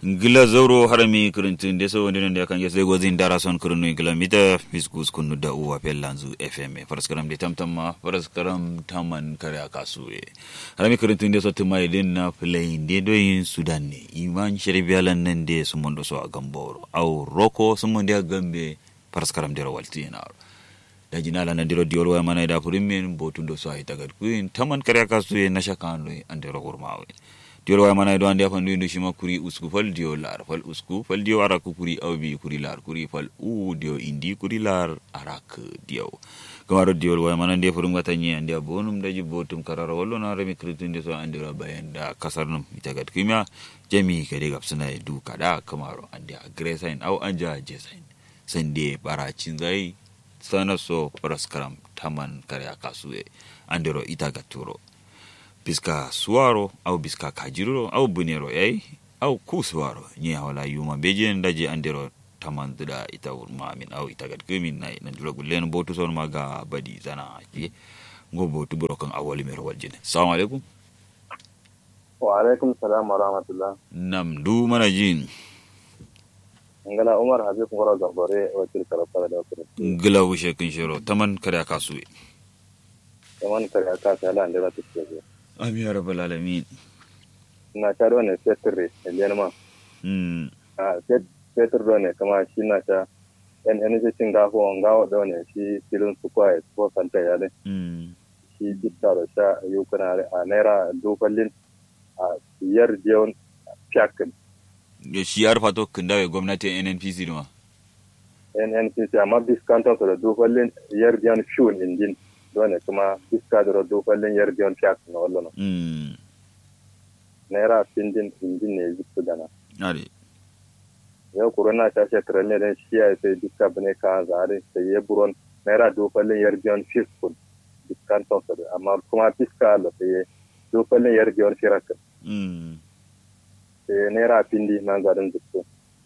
gila zauro harami kirintin de so wonde nde kan yesde gozin dara son kirinu gila mita fiskus kunu da uwa pellanzu fm faraskaram de tamtamma faraskaram taman kare akasuwe harami kirintin de so tumai den na play de do yin sudan ne iman sheribialan nan de sumondo so agamboro au roko sumondo agambe faraskaram de rawalti na da jinala na diro diol wa mana da purimin botundo so ay tagat kuin taman kare akasuwe na shakando ande rogurmawe diol way mana do ande afan ndu shima kuri usku fal dio lar fal usku fal dio ara ku kuri awbi kuri lar kuri fal u dio indi kuri lar arak dio kamaro diol way mana de furum gata nyi ande bonum daji botum karara wallo na remi kritin de so ande ra bayan da kasarnum itagat kimya jami kade gapsuna du kada kamaro ande agresain au anja jesain sande baracin zai sana so paraskaram taman kare akasuwe andero itagaturo biska suwaro au biska kajiruro au bunero yai au ku suwaro ni hawala yuma beje ndaje andero tamanduda ita urma min au ita gad kumin nai nan dilo gulen botu son maga badi zana je ngo botu burokan awali mero waljine assalamu alaikum wa alaikum salam wa rahmatullah nam du mana jin ngala umar habib ngoro gambore wakil karata da wakil ngila wushe kin shiro taman kare kasuwe kaman kare aka ta la ndira tuke amin ya rabbal alamin na ta do ne setre elian ma mm a set setre do ne kama shi na ta en en je singa ho ngawo do ne shi filin su kwa ko kanta ya ne mm shi bitta da sha yukuna a naira dokalin a yar jeon fiakin ya shi ya rufa to kindawe gwamnatin nnpc duma NNPC amma biskantar da dokalin yar jeon shun indin dole kuma iska da dokalin yar jeon fiakin na wallo mm naira pindin indin ne zipsu dana are yau corona ta shekarar ne don shi ya sai duka bane ka zare sai ya buron naira dokalin yar jeon fiskun biskantar da amma kuma fiska da sai dokalin yar jeon firakin mm sai naira pindi na zarin zipsu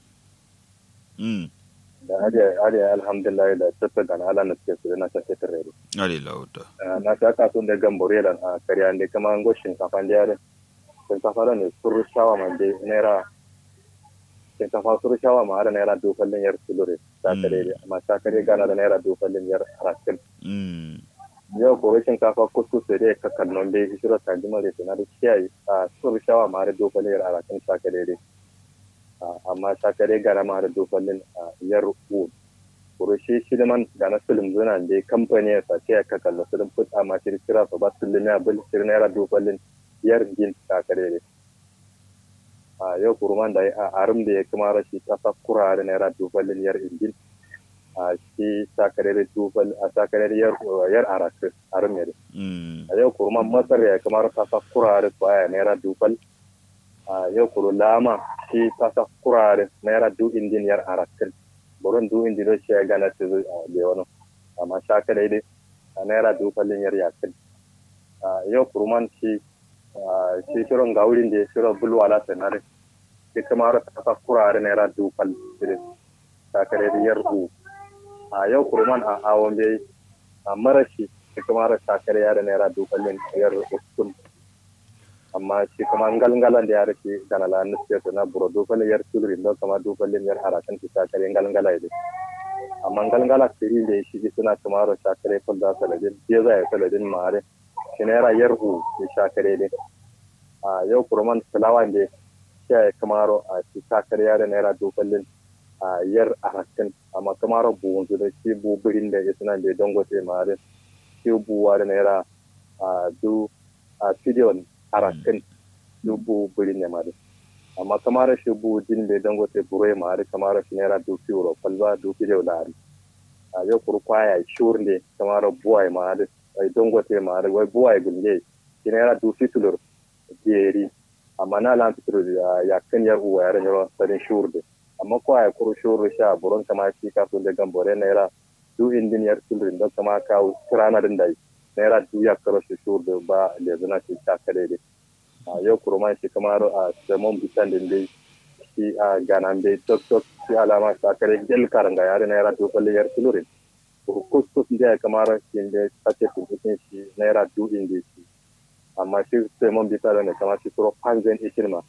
mm da ariya alhamdulillah da tafi da na ala na suke su na shafe tarere are lauta na ta kasu da gambore da a karya da kama an go shinkafa da yare shinkafa da ne suru shawa ma da naira shinkafa suru shawa ma da naira dokalin yar sulure ta kare da amma ta kare gana da naira dokalin yar arakin mm yau gobe shinkafa kuskus da ya kakkan non da ya shiro ta jima da na da kiyaye a suru shawa ma da dokalin yar arakin ta kare da amma ta kare gana ma da dokalin yar uwa kurushi shiliman da na film zuna da kamfani ya sace ya kaka da film put a ma shiri kira su ba su limi a bil shiri naira dobalin yar gin ta kare ne a yau kuruman da a arum da ya kuma rashi kasa kurare naira dobalin yar ingin a shi ta kare da dobal a ta kare da yar yar arakin arum ya mm a yau kuruman masar ya kuma kasa kurare kwaya naira dobal a yau kuru lama shi kasa kurare naira du indin yar arakin boron du indi do shi gana te zo a le wono amma shaka dai dai a naira du fallin yar yakin a yau kurman shi shi shiron gaurin da shiro bulwala sanare shi kamar ta ka kurare naira du fall dire shaka dai yar u a yau kurman a awon bai a marashi shi kamar shaka dai yar naira du fallin yar uskun amma shi kuma ngalngalan da ya rike kana la nuske to na buro do fale yar tulri do kama do fale yar harakan ti sakare ngalngala ide amma ngalngala tiri da shi ji suna tumaro sakare ko da sala de je za ya sala din mare shi ne ra yar hu shi sakare de a yau kurman salawa de shi ya kamaro a shi sakare ya da naira do fale a yar harakan amma kamaro bu wanzu da shi bu birin da ya suna da dangote mare shi buwa da naira a du a fidiyon harakan dubu biri ne mari amma kamar shi bu din da dango te buro ya mari kamar shi naira dubu euro falba dubu da lari a yau kuru kwaya shur ne kamar buwa ya mari ai dango te mari wai buwa ya gunge shi naira dubu tulur jeri amma na lan fitur ya kan yar uwa ya ranyo sarin shur de amma kwaya kuru shur sha buron kama shi ka so da gambore naira du indin yar tulur don kama kawo kirana din dai naira du ya karo shi shur da ba da zana shi ta kare da a yau kurma shi kamar a samon bitan din dai shi a ganan dai tok tok shi alama ta kare gel karanga yare naira du kwalle yar tulurin kus kus da kamar shi da sace tuntun shi naira du indi shi amma shi samon bitan ne kamar shi kuro panzen ishirma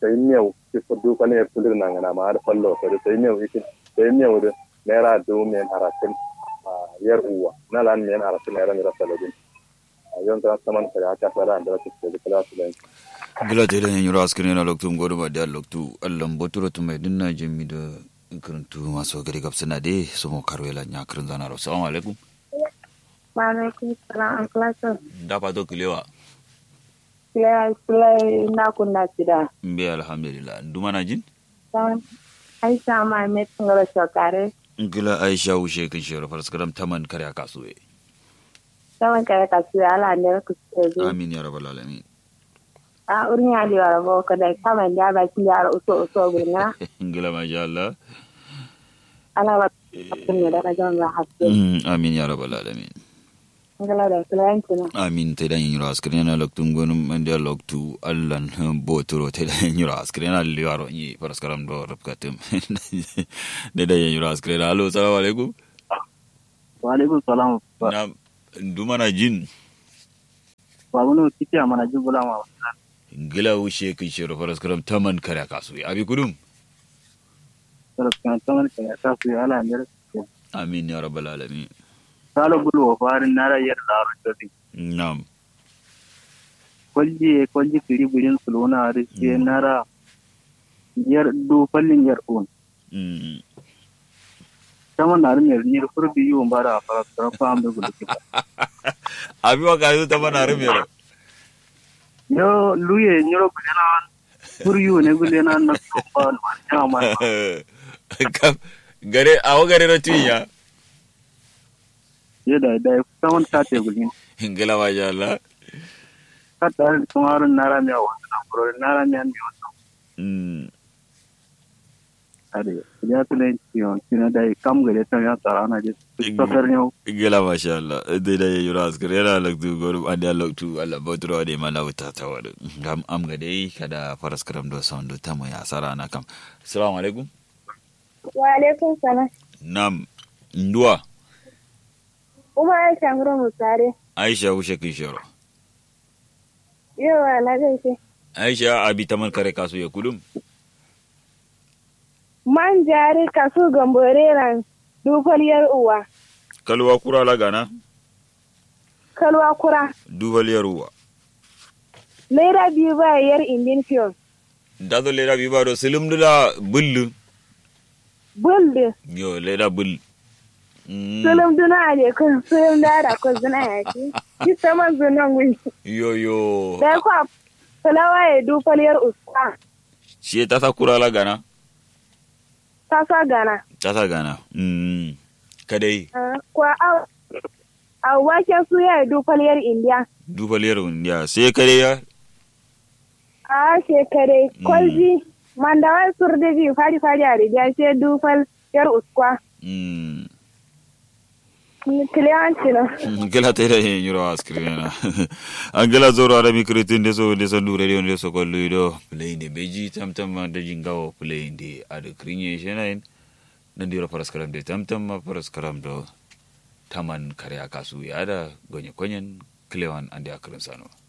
sai miyau ki fudu ko ne fulir nan na ma har fallo so sai miyau iki sai miyau da naira du men arakin yar uwa na lan men arakin naira mira saladin yon ta saman ka ta fara da ta ce da kala su da gila te len yura askrin na loktu ngodo ba da loktu allam boturo to mai dinna jemi da karantu maso gari gabsana de so mo karwela nya karin zana ro assalamu alaikum wa alaikum salam an klasa da fa to kilewa Play, play na kunna sida. mbe alhamdulillah nduma na jin Don Aisha ma met ngara shokare. gila aisha ushe kin shero farskaram taman kare kasuwe Sawan kare ka su ala ne ku ce amin ya rabbal alamin A urin ya di wara bo kada kama ya ba kin ya uso uso gurna. gila masha Allah Ala ba kun ne da jan ba haske. Mm, amin ya rabbal alamin Ngala da plan kina. amin te dan yura askrin na loktu ngonum mende loktu allan boturo te dan yura askrin na liwaro ni farskaram do rabkatum de dan yura askrin allo assalamu alaikum wa alaikum salam na nduma na jin babu no kiti amana jibula ma gila ushe kin shero farskaram taman kare kasuwe abi kudum saras kan taman ka ta su ala ne amin ya rabbal alamin salo bulu wa farin nara yar laro tadi nam kolji kolji kiri birin suluna rike nara yar du fallin yar un Mm. taman na rin yar ni furbi yu bara fara fara fam da gudu kita abi wa kayu taman arum yero yo luye nyoro gulena fur yu ne gulena na ba ma ma Kam- gare awo gare ro tuya ye da da taman ta te gulin gila masha Allah ka da tumarun nara mi wa na furo nara mi an mi wa Mm. ade ya tule yon kina dai kam gare ta ya tsara na je safar ne gila masha Allah dai da yura askar yana laktu goru anda laktu Allah botro de mana wuta ta wadu am am ga dai kada faras karam do sound ta mu ya sara na kam assalamu alaikum Wa alaikum salam. nam ndua Kuma Aisha ngoro musare. aisha ushe kin shero Yawa na gaishe. aisha abi taman kare kasu ya kudum Man jari kasu gambore ran dufaliyar uwa. kalwa kura la gana Kalwa kura. duvaliyar uwa Naira biyu ba yar indin fiyon. dado leda bi baro silim dula bullu Bulde. yo leda bull Mm. Sulum duna ne kun sulum dara kun zuna ya ce. Ki sama zunan wuni. yo yo Da kwa fulawa ya dufaliyar uska. shi ta sa kura la gana Ta sa gana. ta sa gana mm. kadai Ah, Kwa a a waken su ya dufaliyar indiya. duvaliyar ya sai kadai ya A shekare kwalji. Mandawar surdi fari fari a rijiya sai dufal yar uskwa. mm. Kiliyanci na. gela tera yen yuro askrina angela zoro arabi kritin de so de so dure de de so ko luido play de beji tam tam ma de jingawo play de adu krinye shenain nan diro paraskaram de tam tam ma paraskaram do taman kare akasu ya da gonye konyen klewan ande akrin sano